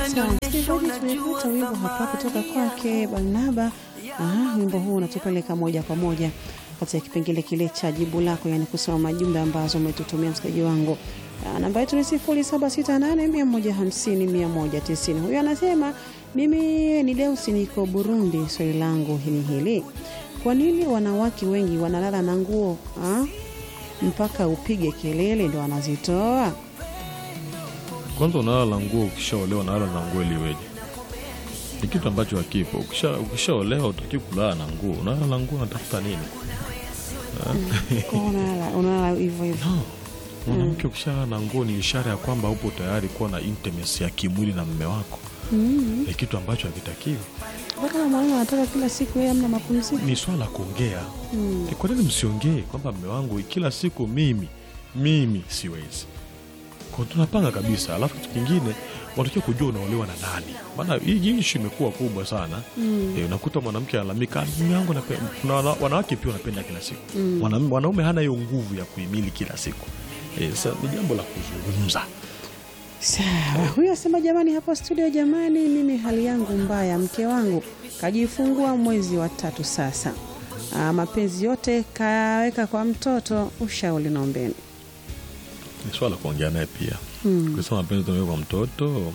Sawa, msikilizaji, tumepata wimbo hapa kutoka kwake Barnaba. Aha, wimbo huu unatupeleka moja kwa moja katika kipengele kile cha jibu lako, yani kusoma majumbe ambazo umetutumia msikilizaji wangu. Ah, Namba yetu ni sifuri saba sita nane mia moja hamsini mia moja tisini. Huyu anasema mimi ni Deusi, niko Burundi. Swali langu ni hili, kwa nini wanawake wengi wanalala na nguo ah, mpaka upige kelele ndo wanazitoa? Kwanza unalala na nguo, ukishaolewa unalala na nguo ili iweje? Ni kitu ambacho hakipo. Ukisha ukishaolewa utaki kulala na nguo, unalala na nguo, unatafuta nini? Kwa unalala unalala hivyo hivyo. No. Mwanamke ukishalala na nguo ni ishara ya kwamba upo tayari kuwa na intimacy ya kimwili na mme wako. Ni kitu ambacho hakitakiwi. Mpaka kama mwalimu anataka kila siku yeye amna mapumziko. Ni swala la kuongea. Eh, Kwa nini msiongee kwamba mme wangu kila siku mimi mimi siwezi? Kwa tunapanga kabisa, alafu kitu kingine wanatakiwa kujua unaolewa na nani, maana hii hii ishu imekuwa kubwa sana eh, unakuta mwanamke analalamika, "Ah, mume wangu anapenda." Kuna wana- wanawake pia wanapenda kila siku Mwanam- wanaume hana hiyo nguvu ya kuhimili kila siku eh, sasa ni jambo la kuzungumza. Sawa, huyu asema jamani, hapo studio, jamani, mimi hali yangu mbaya, mke wangu kajifungua mwezi wa tatu sasa. Aa, mapenzi yote kaweka kwa mtoto, ushauri naombeni. Ni swala la kuongea naye pia kusema mapenzi tumeweka kwa mtoto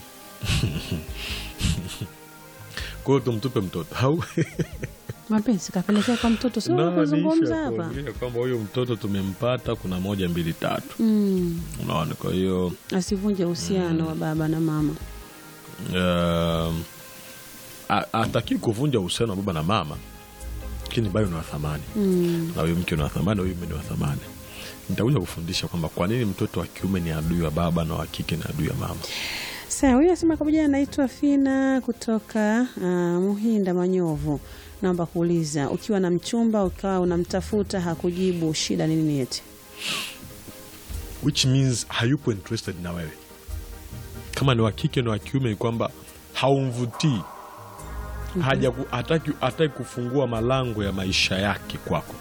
kwa hiyo tumtupe mtoto au Mapenzi kapelekea kwa mtoto, sio No, ni kuzungumza issue ya hapa. kuongea kwamba huyu mtoto tumempata, kuna moja mbili tatu, Mm, unaona. Kwa hiyo asivunje uhusiano wa baba na mama. um, a- hataki kuvunja uhusiano wa baba na mama, lakini bado ni wa thamani Mm, na huyu mke ni wa thamani, na huyu mume ni wa thamani. Nitakuja kufundisha kwamba kwa nini mtoto wa kiume ni adui wa baba na wa kike ni adui ya mama. sawa, huyu asema kamoja, anaitwa Fina kutoka ah, Muhinda Manyovu. Naomba kuuliza, ukiwa na mchumba ukawa unamtafuta hakujibu, shida ni nini? Eti which means hayupo interested na wewe. Kama ni wa kike ni wa kiume, ni kwamba haumvutii, haja ku- hataki hataki kufungua malango ya maisha yake kwako,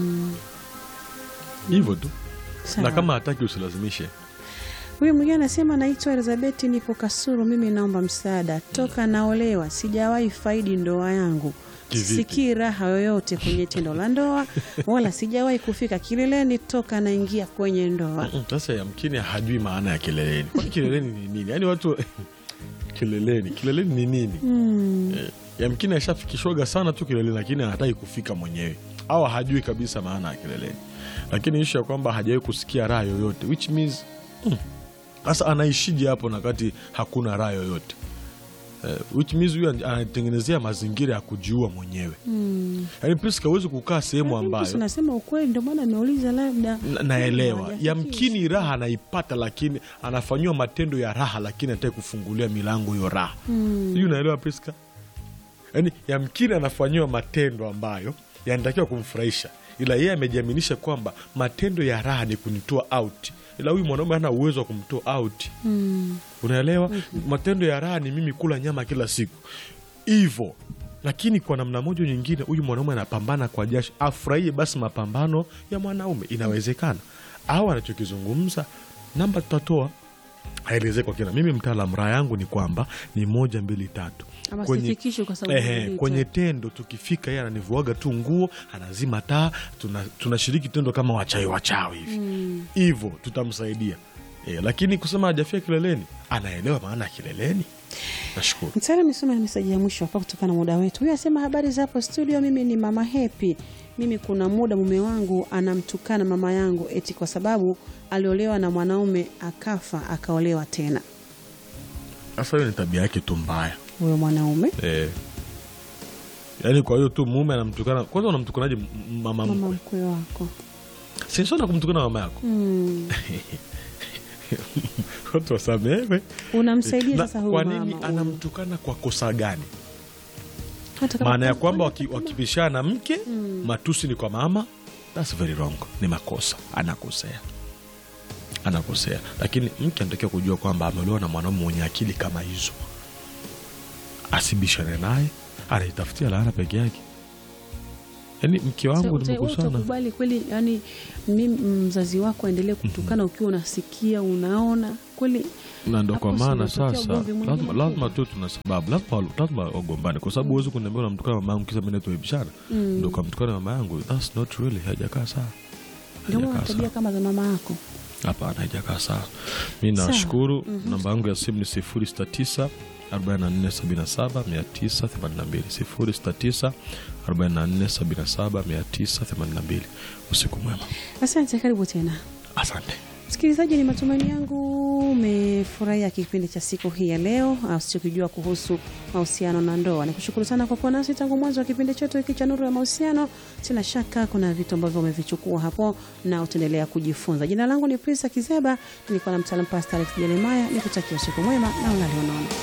hivyo tu. Sawa. Na kama hataki usilazimishe. Huyu mwingine anasema naitwa Elizabeth, nipo Kasuru. Mimi naomba msaada, toka naolewa sijawahi faidi ndoa yangu, Kivipi? sikii raha yoyote kwenye tendo la ndoa, wala sijawahi kufika kileleni toka naingia kwenye ndoa. Mm, Sasa yamkini hajui maana ya kileleni. Kwani kileleni ni nini? Yaani watu kileleni, kileleni ni nini? Eh, yamkini ashafikishwaga sana tu kileleni, lakini anataki kufika mwenyewe, au hajui kabisa maana ya kileleni. Lakini ishu ya kwamba hajawahi kusikia raha yoyote, which means mm, sasa anaishije hapo na kati hakuna raha yoyote? Eh, which means huyu anatengenezea mazingira ya kujiua mwenyewe. Yaani Priska, huwezi kukaa sehemu ambayo Nasema ukweli, ndio maana nimeuliza labda Na- naelewa Hajafikisha. yamkini raha anaipata, lakini anafanyiwa matendo ya raha, lakini anataka kufungulia milango hiyo raha hiyo. Unaelewa Priska? Yaani yamkini anafanyiwa matendo ambayo yanatakiwa kumfurahisha, ila yeye amejiaminisha kwamba matendo ya raha ni kunitoa out, ila huyu mwanaume hana uwezo wa kumtoa out. Unaelewa? Matendo ya raha ni mimi kula nyama kila siku hivyo, lakini kwa namna moja nyingine, huyu mwanaume anapambana kwa jasho, afurahie basi mapambano ya mwanaume. Inawezekana au anachokizungumza namba tutatoa aelezee kwa kina. Mimi mtaalam, raha yangu ni kwamba ni moja mbili tatu Ama Kwenye- sifikishwi kwa sababu Ehe, nilita. kwenye tendo tukifika, yeye ananivuaga tu nguo, anazima taa, tuna- tunashiriki tendo kama wachawi wachawi hivi hivyo, tutamsaidia e, lakini kusema hajafia kileleni, anaelewa maana ya kileleni. Nashukuru. Mtaalamu, nisome na meseji ya mwisho hapa kutokana na muda wetu. Huyu asema habari za hapo studio, mimi ni mama Hepi. Mimi kuna muda mume wangu anamtukana mama yangu eti kwa sababu aliolewa na mwanaume akafa akaolewa tena. Sasa hiyo ni tabia yake tu mbaya Huyo mwanaume e. Yaani kwa hiyo tu mume anamtukana. Kwanza unamtukanaje m- mama mama mkwe? mkwe wako Sinsona kumtukana mama yako mm. watu wasamewe. Unamsaidia Na sasa huyu kwa mama nini huyu. anamtukana kwa kosa gani? Hata kama- maana ya kwamba waki- wakipishana mke matusi ni kwa mama, that's very wrong, ni makosa, anakosea anakosea. Lakini mke anatakiwa kujua kwamba ameolewa na mwanaume mwenye akili kama hizo, asibishane naye, anaitafutia laana peke yake. Yaani mke wangu Uta- uta- nimekusana utakubali kweli yani mimi mzazi wako aendelee kutukana ukiwa unasikia unaona kweli na ndo kwa Hapo maana si unatokea sasa ugomvi mwingine lazima, mkubwa. lazima tu tuna sababu lazima, lazima wagombane kwa sababu huwezi kuniambia unamtukana mama yangu kisa mimi natuaibishana ndo kamtukana mama yangu that's not really haijakaa sawa ndio maana Haijakaa tabia sawa. kama za mama yako hapana haijakaa sawa mi Sawa. nashukuru namba yangu ya simu ni sifuri sita tisa arobaini na nne sabini na saba mia tisa themanini na mbili sifuri sita tisa arobaini na nne sabini na saba mia tisa themanini na mbili usiku mwema asante karibu tena asante msikilizaji ni matumaini yangu umefurahia kipindi cha siku hii ya leo usichokijua kuhusu mahusiano na ndoa nikushukuru sana kwa kuwa nasi tangu mwanzo wa kipindi chetu hiki cha nuru ya mahusiano sina shaka kuna vitu ambavyo umevichukua hapo na utaendelea kujifunza jina langu ni prisa kizeba nilikuwa na mtaalam pasta alex jeremaya nikutakia usiku mwema na unalionaona